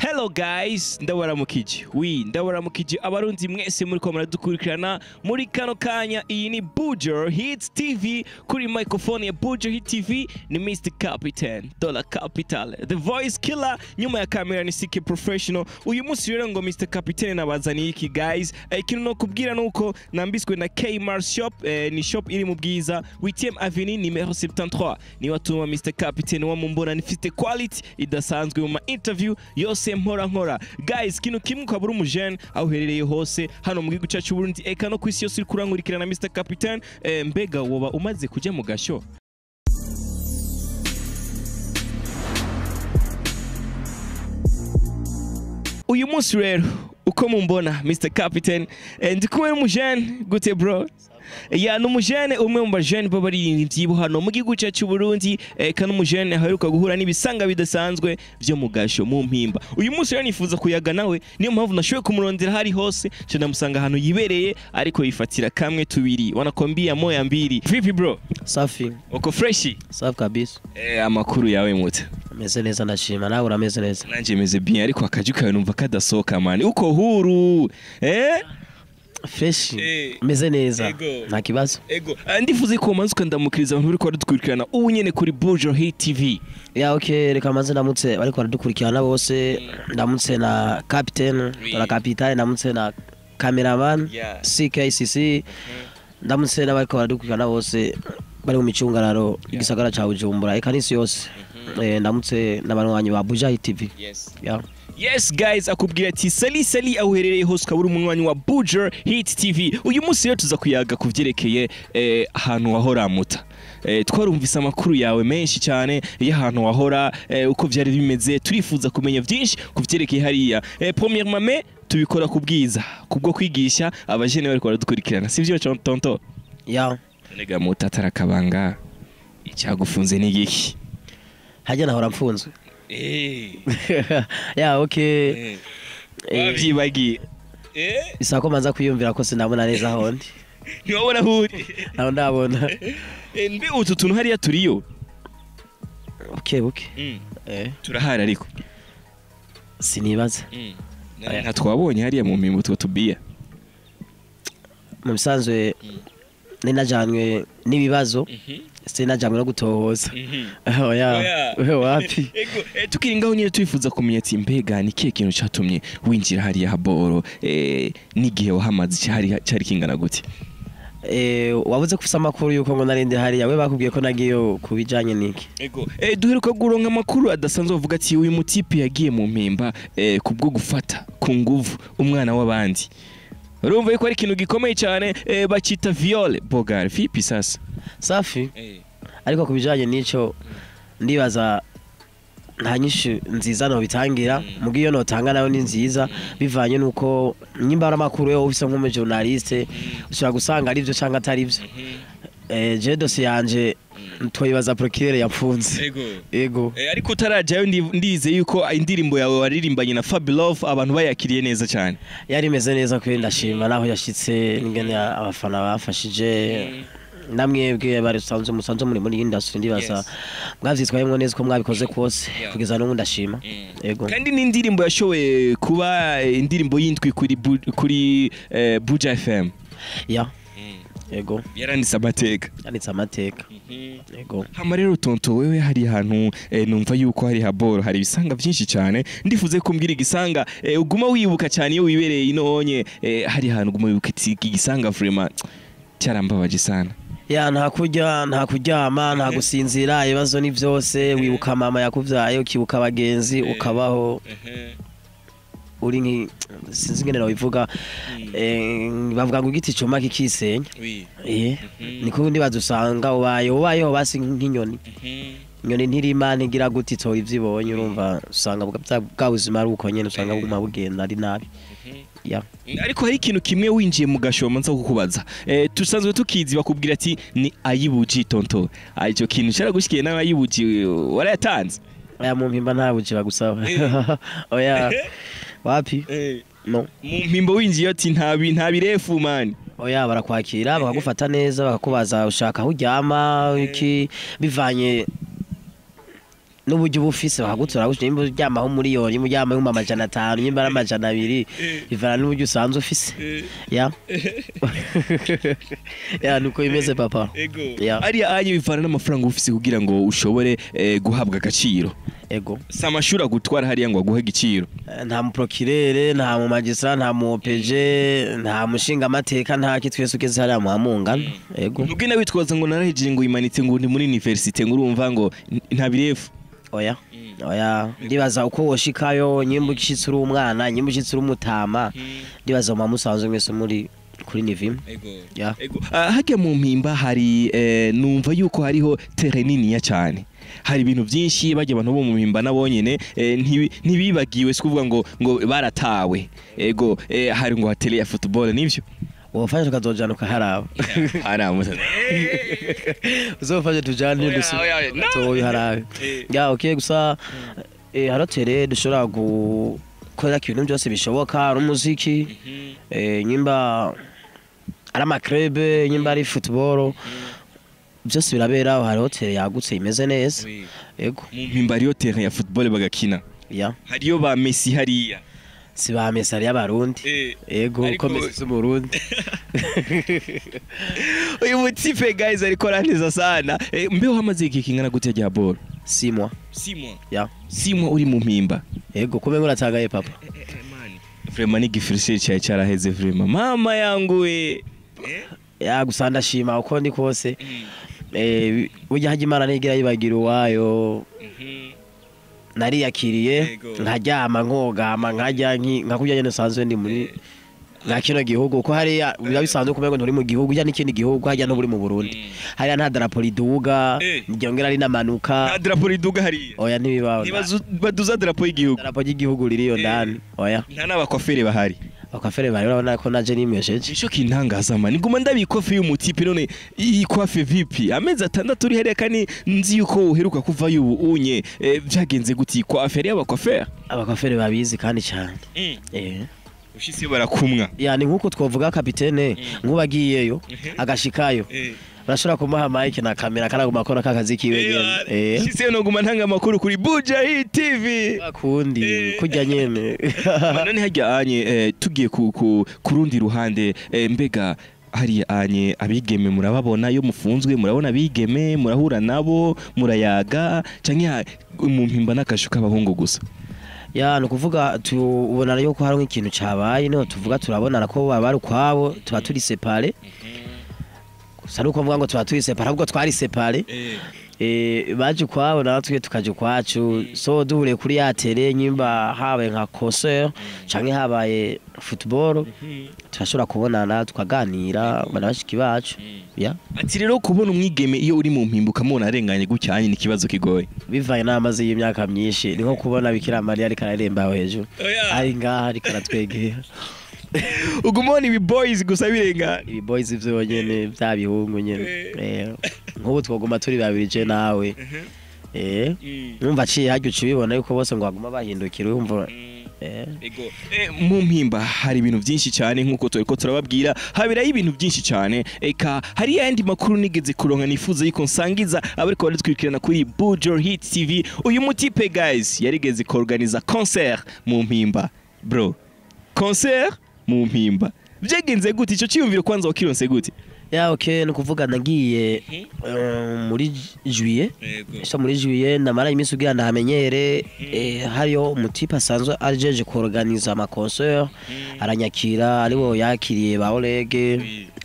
hello guys ndabaramukije wi ndabaramukije abarundi mwese muri ko muradukurikirana muri kano kanya iyi ni Bujo Hits TV kuri microphone ya Bujo Hit TV ni Mr Captain Dollar Capital the voice killer nyuma ya kamera ni CK Professional uyu munsi rero ngo Mr Captain nabazaniye iki guys eh, ikintu no kubwira nuko nambiswe na Kmart shop eh, ni shop iri mu bwiza 8e avenue numero 73 ni watuma Mr Captain wa mumbona nifite quality idasanzwe mu ma interview yose mpora nkora guys kino kimwe ukaba uri umujene aho uherereye hose hano mu gihugu cyacu Burundi eka no ku isi yose uri kurankurikirana Mr Captain eh, mbega woba umaze kujya mu gasho uyu munsi rero uko mumbona Mr Captain eh, ndi kumwe n'umujene gute bro ya ni umujene umwe mu bajene b'abaririmbyi bo hano mu gihugu cyacu Burundi eh, kandi umujene aheruka guhura n'ibisanga bidasanzwe byo mu gasho mu mpimba uyu munsi rero nifuza kuyaga nawe niyo mpamvu nashoboye kumurondera hari hose nca ndamusanga ahantu yibereye ariko yifatira kamwe tubiri wanakwambia moya mbili vipi bro Safi, uko freshi safi kabisa. eh, amakuru yawe mute Ameze neza ndashima, nawe urameze neza. nanje meze bien ariko akaju kawe numva kadasohoka mani uko huru eh Fresh. Eh. Meze neza. Ego. Nta kibazo. ego ah, ndifuze ko manzi ukandamukiriza abantu bariko baradukurikirana ubu nyene kuri Bujo Hit TV Ya okay, reka manze ndamutse bariko baradukurikirana bose. Ndamutse na captain, Oui. na capitaine, ndamutse na cameraman, Yeah. CKCC. Ndamutse n'abariko baradukurikirana bose bari mu micungararo igisagara ca Bujumbura, eka n'isi yose. Eh, ndamutse n'abanywanyi ba Buja TV. yes Ya. yes guys akubwira ati sali sali aho uherereye hose ukaba uri umunywanyi wa Bujo Hit TV uyu munsi rero tuza kuyaga ku vyerekeye eh, ahantu wahora muta Eh, twarumvise amakuru yawe menshi cyane y'ahantu wahora eh, uko vyari bimeze turifuza kumenya vyinshi ku vyerekeye hariya eh, premièrement mais tubikora ku bwiza kubwo kwigisha abajene bariko baradukurikirana sivyo tonto Ya. Nega muta atarakabanga icyagufunze ni giki Hajya nahora mfunzwe. eh ya okay. eh Eh, wavyibagiye eh bisaba ko manza kwiyumvira ko sinabona neza aho ndi ntiwabona aho uri naho ndabona Eh, mbe utu tuntu hariya turiyo buke buke eh, turahari ariko sinibaza Na- nta twabonye hariya mu mimbo utwo tubiya mu bisanzwe ninajanywe n'ibibazo sinajanywe no gutohoza oya Oya. we wapi Ego, eh, tukiri ngaho nyine twifuza kumenya ati mbega ni kihe kintu cyatumye winjira hariya haboro eh, n'igihe wahamaze cyari cyari kingana gute eh, wabuze kufisa amakuru yuko ngo narindi hariya we bakubwiye ko nagiyeyo ku bijanye n'iki ego eh, duheruka guronka amakuru adasanzwe bavuga ati uyu mutipe yagiye mu mpimba eh, kubwo gufata ku nguvu umwana w'abandi urumva yuko ari ikintu gikomeye cyane eh, bakita viole bogar vipi sasa safi ariko ku bijanye n'ico ndibaza nta nyinshi nziza no bitangira muga iyo notanga nayo ni nziza bivanye nuko nyimba ari amakuru yo ufise nk'umujournaliste ushobora gusanga ari byo cyangwa atari byo eh, je dosiye yanje twayibaza procureur yapfunze ego ego Eh, ariko utarajyayo ndi- ndize yuko indirimbo yawe waririmbanye na Fabilove abantu bayakiriye neza cyane yari imeze neza kuri ndashima naho yashitse n'ingene abafana bafashije namwebwe bari usanzwe musanzwe muri muri industry ndibaza Yes. mwavyitwayemwo neza ko mwabikoze kose Yeah. kugeza n'ubu ndashima ego kandi ni indirimbo yashoboye kuba eh, indirimbo yindwi kuri Bu- kuri eh, Buja FM ya ego yaranditse amateka yanditse amateka ego hama rero tonto wewe hari ahantu eh, numva yuko hari haboro hari ibisanga byinshi cyane ndifuze kumbwira igisanga eh, uguma wibuka cyane iyo wibereye inonye eh, hari ahantu uguma wibuka ati iki gisanga vraiment cyarambabaje sana ya nta kurya nta kuryama nta gusinzira ibibazo ni byose wibuka mama yakuvyaye ukibuka abagenzi ukabaho uri nki sinzi ingene nabivuga eh, bavuga ngo igiti cuma kikisenya eh niko ndibaza usanga ubaye ubayeho basi nk'inyoni inyoni ntirima ntigira gute itora ivyo ibonye urumva usanga bwa- bwa bwa buzima ari uko nyene usanga buguma bugenda ari nabi ya ariko hari ikintu kimwe winjiye mu gashoma nza kukubaza eh, tusanzwe tukizi bakubwira ati ni ayibuji tonto Ah, icyo kintu cyaragushikiye nawe ayibuji warayatanze aya mu mpimba nta buji bagusaba oya wapi no mu mpimbo winjiye ati nta bi- nta birefu mani oya barakwakira bakagufata neza bakakubaza ushaka aho uryama iki bivanye n'uburyo uba ufise bakagutora gutyo nimba uryamaho miliyoni nimba uryamaho amajana atanu nimba ari amajana abiri bivana n'uburyo usanzwe ufise ya ya nuko bimeze papa ego Ya. ariya anye bivana n'amafaranga uba ufise kugira ngo ushobore eh, guhabwa agaciro ego si amashuri agutwara hariya ngo aguhe igiciro Eh, nta muprokirere nta mu magistra nta mu opeje nta mushinga amateka nta ki twese ugeze hariya muhamungana ego ntugenda witwaza ngo narahejeje ngo uyimanitse ngo ndi muri universite ngo urumva ngo n- nta birefu oya oya ndibaza uko woshikayo nyimba ushitse uri umwana nyimba ushitse uri umutama ndibaza mama musanzwe mwese muri kuri nivim ya Ego. Ah, hajya mu mpimba hari eh, numva yuko hariho tere niniya cyane hari ibintu byinshi bajya abantu bo mu mpimba nabo nyene eh, ntibi- ntibibagiwe si kuvuga ngo ngo baratawe ego eh, hari ngo hatele ya football nivyo wofashe tukazojana ukaharaba haramusa uzofashe tujane Oya, oya, no. dutoye harabe ya okay gusa eh, haratere dushobora gukora ibintu byose bishoboka ari umuziki eh, nyimba ari amakrebe nyimba ari football byose birabera aho hari hoteli yagutse imeze neza ego mu mpimba hariyo tere ya football bagakina ya hariyo ba Messi hariya si ba mesari y'abarundi ego Ariko- uko mesi z'umurundi uyu mutipe guys ariko arantiza sana eh, mbeho hamaze igihe kingana gute rya ball simwa simwa ya simwa uri mu mpimba ego kube nguratagaye papa vraiment n'igifirisiri cyawe cyaraheze vraiment mama yangu we ya gusa ndashima uko ndi kose eh, burya hajya imana ntigira yibagira uwayo nariyakiriye Yego. nkaryama nkogama nkajya nki- nka kurya nyine usanzwe ndi muri nka kino gihugu kuko hariya biba bisanzwe kumenya ngo nturi mu gihugu ujya n'ikindi gihugu hajya nturi mu burundi hariya nta darapo riduga Eh. ryongera rinamanuka nta darapo riduga hariya oya ntibibaho Ntibazu- baduza darapo y'igihugu darapo ry'igihugu ririyo ndani oya nta n'abakwafere bahari bakafere bari urabona ko naje nimesheje nicyo kintangaza mani nguma ndabikofe y'umutipe none iyi kwafe vipi amezi atandatu uri hariya kandi nzi yuko uheruka kuvayo ubu unye eh, byagenze gute iyi kwafe ariyo abakwafere abakafere babizi kandi cyane eh ushise barakumwa yani nk'uko twavuga kapitene nk'ubagiyeyo agashikayo urashobora kumuha mike na kamera karaguma akora kakazi kiwe nyene eh ushise noguma ntanga amakuru kuri buja hii tv kundi Eh. kurya nyene none hajya anye eh, tugiye ku, ku, ku rundi ruhande eh, mbega hariya anye abigeme murababona iyo mufunzwe murabona abigeme murahura nabo murayaga canke ha- mu mpimba n'akashu k'abahungu gusa ya ni ukuvuga tubona yuko hari nk'ikintu cabaye niho tuvuga turabonana ko baba bari ukwabo tuba turi separe gusa nuko mvuga ngo tuba turi separe ahubwo twari separe eh, baje ukwabo natwe tukaja ukwacu so duhuriye kuri ya tele nyimba habaye nka concert canke habaye football turashobora kubonana tukaganira bana bashiki bacu ya ati rero kubona umwigeme iyo uri mu mpimba ukamubona arenganye gucyanye ni ikibazo kigoye bivaye n'amazi y'imyaka myinshi ni nko kubona bikira mariya ariko araremba aho hejuru ari ngaha ariko aratwegera uguma ubona ibi boys gusa birengana ibi boys vyonyene vya bihungu nyene Eh, nk'ubu twoguma turi babiri je nawe eh numva aciye harya uca ubibona yuko bose ngo baguma bahindukira wumva eh Ego. Eh, mu mpimba hari ibintu byinshi cyane nk'uko turiko turababwira habirayo ibintu byinshi cyane eka hari yandi makuru nigeze kuronka nifuza yuko nsangiza abariko baratwikirana kuri Bujo Hit TV uyu mutipe guys yarigeze kuorganiza concert mu mpimba bro concert mu mpimba byagenze gute ico ciyumviro kwanza wakironse gute ya okay ni ukuvuga nagiye eh, muri juillet so muri juillet namara iminsi ugira ndahamenyere eh, hariyo umutipe asanzwe ajeje kuorganiza amaconcert aranyakira ariwo yakiriye ba orege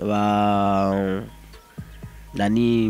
ba nani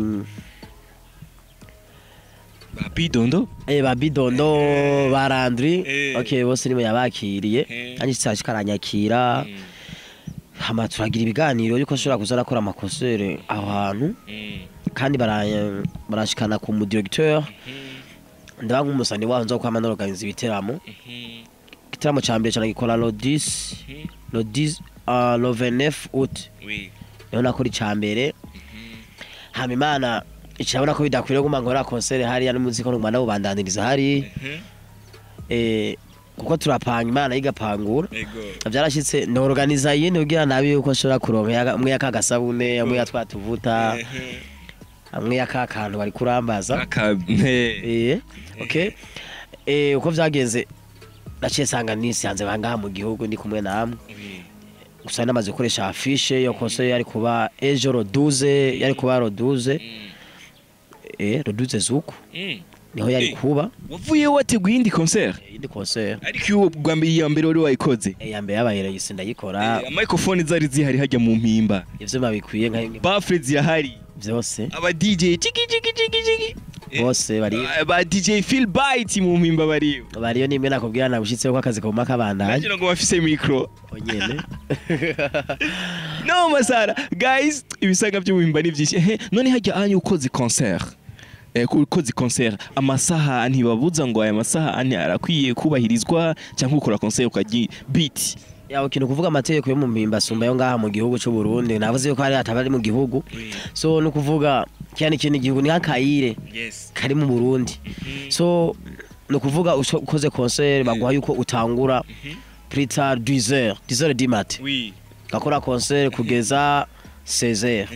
ba bidondo eh, ba bidondo ba randri Eh. okay bose nibo yabakiriye Eh. kandi sashika aranyakira hama turagira ibiganiro yuko ashobora kuza arakora amakonsere aho hantu kandi bara- barashikana ku mudirecteur ndaba nk'umusani waho nza kwama norganiza ibiteramo igiteramo ca mbere cana gikora lo 10 lo 10 uh, lo 29 août niho nakora ica mbere hama imana icabona ko bidakwiriye guma nkora konsere hariya n'umuziki nguma ndawubandaniriza hari eh, kuko turapanga imana igapangura vyarashitse norganiza yindi kugira nabi yuko nshobora kuronka ya- mwe yakagasabune mwe yatwatuvuta hamwe ya ka kantu bari kurambaza Aka- eh, eh okay eh uko vyagenze naciye sanga nisanze bangaha mu gihugu ndi kumwe namwe gusa namaze gukoresha afishe yo kose yari kuba ejo roduze yari kuba roduze eh roduze zuku Mm. niho yari Eh. kuba wavuyeho wateguye iyindi concert indi concert ariko iyo bwa mbere iya mbere wari wayikoze eh, ya mbere yabaye yisi ndayikora Eh, microphone zari zihari hajya mu mpimba ivyuma bikwiye nka bafre zirahari vyose aba DJ chiki chiki chiki chiki Eh, bose bari ba DJ Phil Bite mu mpimba bariyo bariyo nimwe nakubwira nagushitseho ko akazi koma kabandanye nagira ngo bafise micro onyene no masara guys ibisaga by'ubuhimba ni byinshi ehe none hajya anyu ukoze concert eh, ku- ukoze concert amasaha ntibabuza ngo aya masaha ane arakwiye kubahirizwa cyangwa ukora concert ukagira beat yawe kintu kuvuga amategeko yo mu mpimba asumba yo ngaha mu gihugu c'u Burundi navuze yuko hari atabari mu gihugu so ni ukuvuga kiya ni ikindi gihugu ni nk'akayire yes kari mu Burundi so ni ukuvuga usho- ukoze concert baguha yuko utangura plus tard 10 heures 10 heures du matin oui gakora concert kugeza 16 heures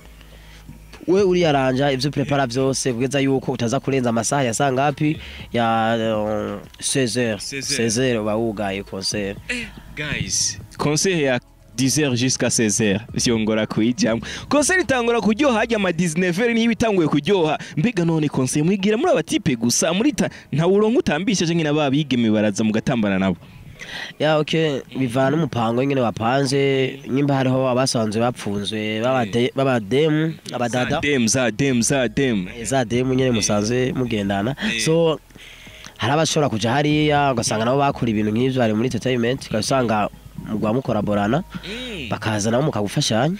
we uriyaranja ivyo prepara vyose kugeza yuko utaza kurenza amasaha ya saa ngapi ya uh, 16 heures 16 16 heures uba wugaye concert guys concert ya 10h jusqu'à 16h vyongora kuyijamwo concert itangura kuryoha hajya ama 19h niyo itanguye kuryoha mbega none concert mwigira muri abatipe gusa muri ta nta uronka utambisha canke n'ababigeme baraza mugatambana nabo ya okay bivana n'umupango nyine wapanze nyimba hariho abasanzwe bapfunzwe b'abade- b'abademu abadada dem za dem za dem za demu nyine musanzwe mugendana so hari abashobora kuja hariya ugasanga nabo bakora ibintu nk'ivyo bari muri entertainment ugasanga mugwa mukoraborana bakaza nabo mukagufashanya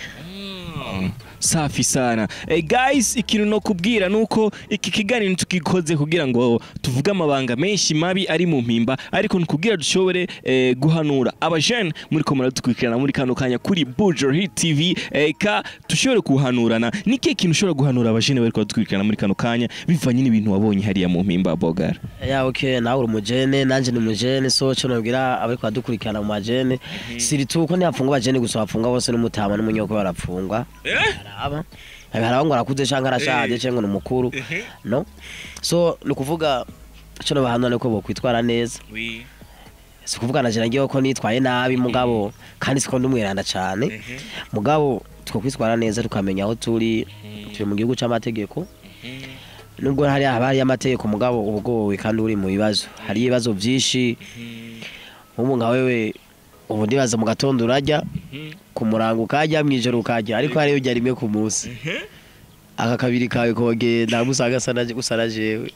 safi sana eh, guys ikintu no kubwira nuko iki kiganiro tukikoze kugira ngo tuvuge amabanga menshi mabi ari mu mpimba ariko nukubwira dushobore eh, guhanura abajene muri ko muradukurikirana muri kano kanya kuri Bujo Hit TV eh, ka dushobore kuhanurana ni kihe kintu ushobora guhanura abajene bari kudukurikirana muri kano kanya bivanye n'ibintu wabonye hariya mu mpimba bogara ya okay nawe uri umujene nanje ni umujene so cyo nabwira abari kudukurikirana mu majene siri tu ko ntiyapfunga abajene gusa bapfunga bose n'umutama n'umunyoko barapfungwa araba haraba ngo arakuze canke arashaje canke ni umukuru no so ni ukuvuga cyo nabahanura ni ko bokwitwara neza si ukuvuga na jena ngewe ko nitwaye nabi mugabo kandi siko ndumwiranda cane mugabo twokwitwara neza tukamenya aho turi turi mu gihugu c'amategeko nubwo hari haba hariyo amategeko mugabo uba ugowe kandi uri mu bibazo hariyo ibibazo vyinshi nk'ubu nka wewe ubu ndibaza mu gatondo urarya ku murango ukarya mw'ijoro ukarya ariko hariyo urya rimwe ku munsi aka kabiri kawe kogenda musanga asa na gusa na jewe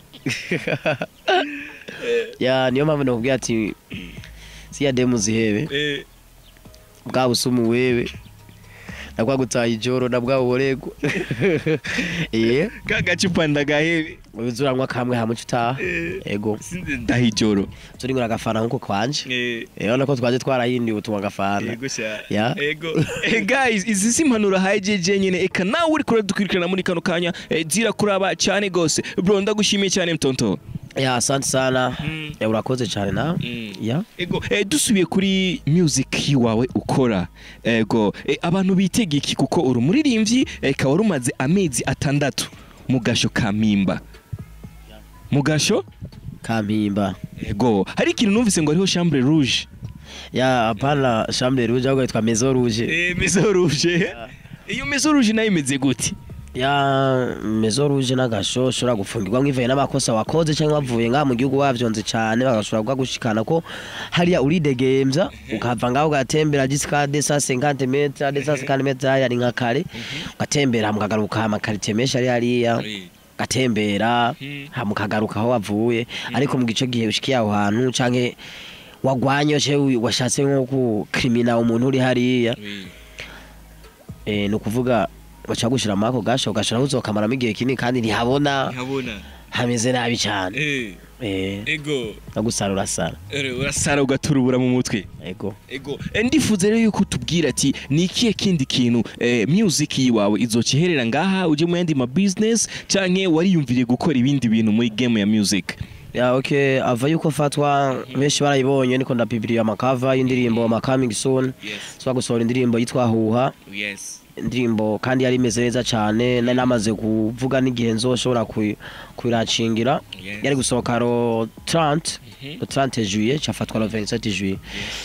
ya niyo mpamvu nakubwira ati siya demu zihebe bwa busumu wewe na bwa gutaha ijoro na bwa buborego iye kagacupa ndagahebe uzuranwa kamwe hamwe utaha ego ndahijoro turi ngura agafana nkuko kwanje rero ko twaje twarahinduye utumwa agafana Ya. ego Eh, guys izi si impanuro hajeje nyene eka nawe uri kuradukurikirana muri kano kanya eh, zirakuraba cyane gose bro ndagushimiye cyane mtonto ya asante sana Mm. ya urakoze cyane nawe ya ego eh, dusubiye kuri music wawe ukora ego eh, abantu bitega iki kuko uri umuririmbyi eh, kaba rumaze amezi atandatu mu gasho ka mpimba mu gasho kampimba ego hari ikintu numvise ngo hariho chambre rouge ya hapana chambre rouge ahubwo yitwa maison rouge eh, maison rouge iyo maison rouge nayo imeze gute ya maison rouge n'agasho ushobora gufungirwa nk'ivuye n'amakosa wakoze cyangwa wavuye ngaha mu gihugu wavyonze cyane bagashobora kugushikana ko hariya uridegembya ukava ngaho ugatembera jusqu'à 250 metres 250 metres hariya ni nka kare ugatembera mukagaruka amakarite menshi ari hariya gatembera hama ukagaruka aho wavuye ariko mu gice gihe ushikiye aho hantu canke wagwanye cewe washatse nko gukrimina umuntu uri hariya eh, ni ukuvuga baca gushira mako gasho ugashira uzokamaramo igihe kinini kandi ntihabona nkabona hameze nabi cyane eh, ego no gusara urasara urasara ugaturubura mu mutwe ego ego eh, ndifuza rero yuko tubwira ati ni ikihe kindi kintu eh, music yiwawe izokiherera ngaha uje mu yandi ma business canke wariyumviriye gukora ibindi bintu muri game ya music ya okay ava yuko fatwa benshi barayibonye niko ndapibiriye amakava y'indirimbo ma coming soon yes so gusohora indirimbo yitwa huha yes indirimbo kandi yari imeze neza cyane nari namaze kuvuga n'igihe nzoshobora kuyi- kuyiracingira yes yari gusohoka ro 30 Mhm. ro 30 juillet cyafatwa ro 27 juillet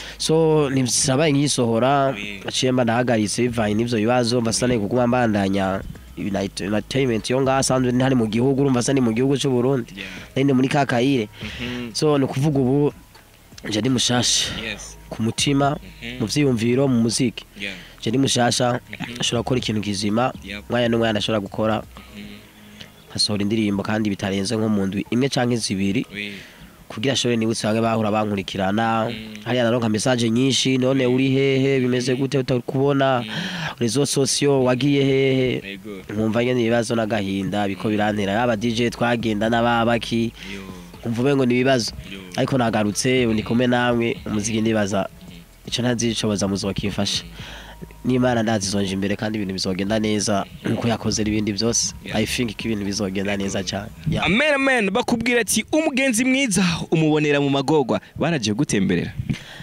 so ntisabaye nkiyisohora Oui. aciye mba ndahagaritse bivanye n'ivyo bibazo mba sanaye kuguma mbandanya United- entertainment yo ngaha asanzwe ntari mu gihugu urumva sani mu gihugu cy'u Burundi yeah nari ndi muri kakayire Mhm. so ni ukuvuga ubu nje ndi mushasha yes ku mutima Mhm. mu vyiyumviro mu muziki yeah nje ndi mushasha Mhm. ashobora gukora ikintu kizima Yep. umwanya n'umwanya ashobora gukora Mhm. nkasohora indirimbo kandi bitarenze nko mu ndwi imwe canke zibiri oui kugira ashobore nibutse bamwe bahura bankurikirana Mm. hariya naronka message nyinshi none uri hehe bimeze gute utakubona rezo sosiyo wagiye hehe ego nkumva nyene ibibazo n'agahinda biko birantera yaba DJ twagenda n'ababaki yo nkumva umengo ni ibibazo yo ariko nagarutse ndi kumwe namwe umuziki ndibaza ico ntazishoboza muzokifasha n'imana ndazizonje imbere kandi ibintu bizogenda neza nkuko yakoze ibindi byose Yeah. i think ko ibintu bizogenda neza cyane Yeah. amen amen bakubwira ati umugenzi mwiza umubonera mu magorwa baraje gutemberera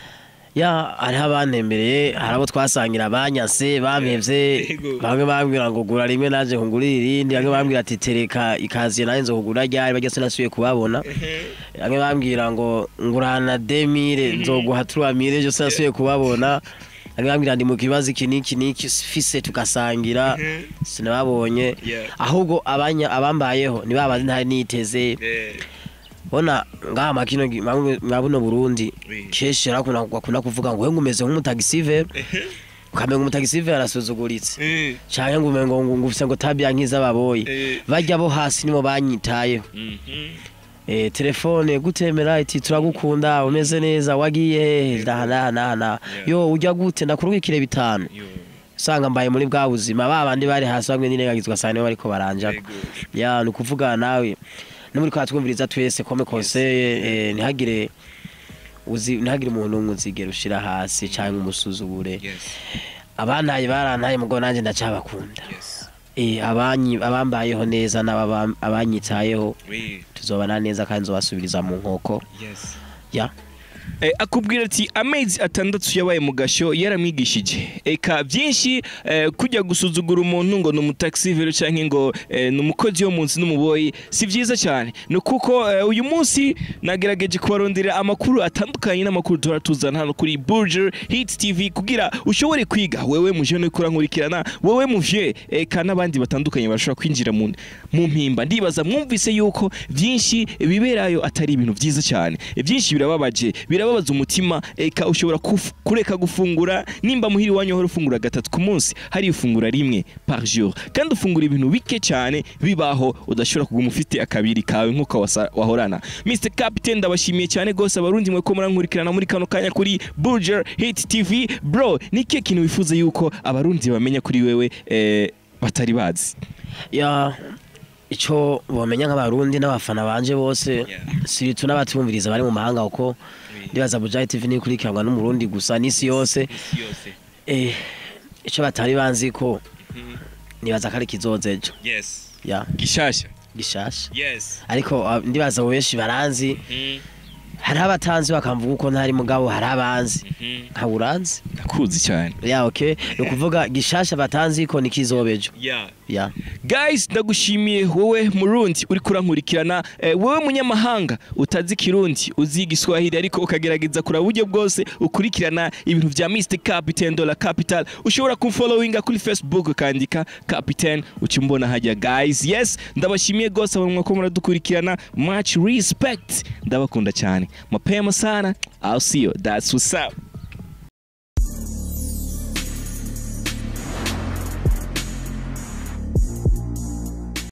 ya hariho abantembereye hari abo twasangira banyase bampevye Yego. bamwe bambwira ngo gura rimwe naje nkugurira irindi bamwe bambwira ati tereka ikaziye naje nzo kugura ryari barya sinasubiye kubabona bamwe bambwira ngo ngurana demire nzoguha turamire ejo sinasubiye kubabona bamwe bambwira ndi mu kibazo iki n'iki n'iki fise tugasangira sinababonye Yeah. ahubwo abanya abambayeho ni babazi ntari niteze bona ngaha makino gi- mwa- mwa buno Burundi Oui. kenshi rakunda bakunda kuvuga ngo wengu umeze nk'umutagisivere ukamenga umutagisivere arasuzuguritse canke ngo umengo ngo ngufise ngo tabia nk'iz'ababoyi Eh. barya bo hasi nibo banyitayeho eh, telefone gutemera iti turagukunda umeze neza wagiye hehe ndaha naha naha naha Yeah. yo urya gute ndakurungikire bitanu usanga mbaye muri bwa buzima ba bandi bari hasi bamwe n'irengagizwa cyane nibo bariko baranjako ya ni ukuvuga nawe no muri kwa twumviriza twese kome konseye eh, ntihagire uzi ntihagire umuntu n'umwe uzigera ushira hasi cyangwa umusuzugure abantaye barantaye mugo nanjye ndacabakunda eh, abanyi abambayeho neza n'ababa- abanyitayeho tuzobana neza kandi nzobasubiriza mu nkoko ya Eh, akubwira ati amezi atandatu yabaye mu gasho yaramwigishije eka byinshi eh, kujya gusuzugura umuntu ngo ni umutaxivero cyangwa ngo eh, ni umukozi wo munsi n'umuboyi si byiza cyane ni kuko eh, uyu munsi nagerageje kubarondera amakuru atandukanye n'amakuru duhora tuzana hano kuri Burger Hit TV kugira ushobore kwiga wewe muje no kurankurikirana wewe muvye eka n'abandi batandukanye bashobora kwinjira mu mu mpimba ndibaza mwumvise yuko byinshi biberayo atari ibintu byiza cyane byinshi birababaje birababaza umutima eka ushobora kuf- kureka gufungura nimba muhiri wanyu wahora ufungura gatatu ku munsi hari ifungura rimwe par jour kandi ufungura ibintu bike cyane bibaho udashobora kuguma ufite akabiri kawe nk'uko wasa- wahorana Mr Captain ndabashimiye cyane gose abarundi mwe ko murankurikirana muri kano kanya kuri Burger Hit TV bro ni kihe kintu wifuza yuko abarundi bamenya kuri wewe eh, batari bazi ya ico bomenya nk'abarundi n'abafana banje bose Yeah. siritu n'abatumviriza bari mu mahanga kuko ndibaza Bujayi TV nikurikiranwa n'umurundi gusa n'isi yose eh ico batari banzi ko nibaza ko ari kizoza ejo yes ya gishasha gishasha yes ariko ah, ndibaza abo benshi baranzi hari abatanzi bakamvuga uko ntari mugabo hari abanzi nka uranzi ndakuzi cyane ya okay ni ukuvuga gishasha batanzi ko nikizobejo yeah ya guys ndagushimiye wowe murundi uri kurankurikirana eh, wowe munyamahanga utazi kirundi uzi igiswahili ariko ukagerageza kura uburyo bwose ukurikirana ibintu vya Mr Captain Dollar Capital ushobora kumfollowinga kuri Facebook ukandika Captain ucimbona hajya guys yes ndabashimiye gose abantu mwako muradukurikirana much respect ndabakunda cyane mapema sana I'll see you that's what's up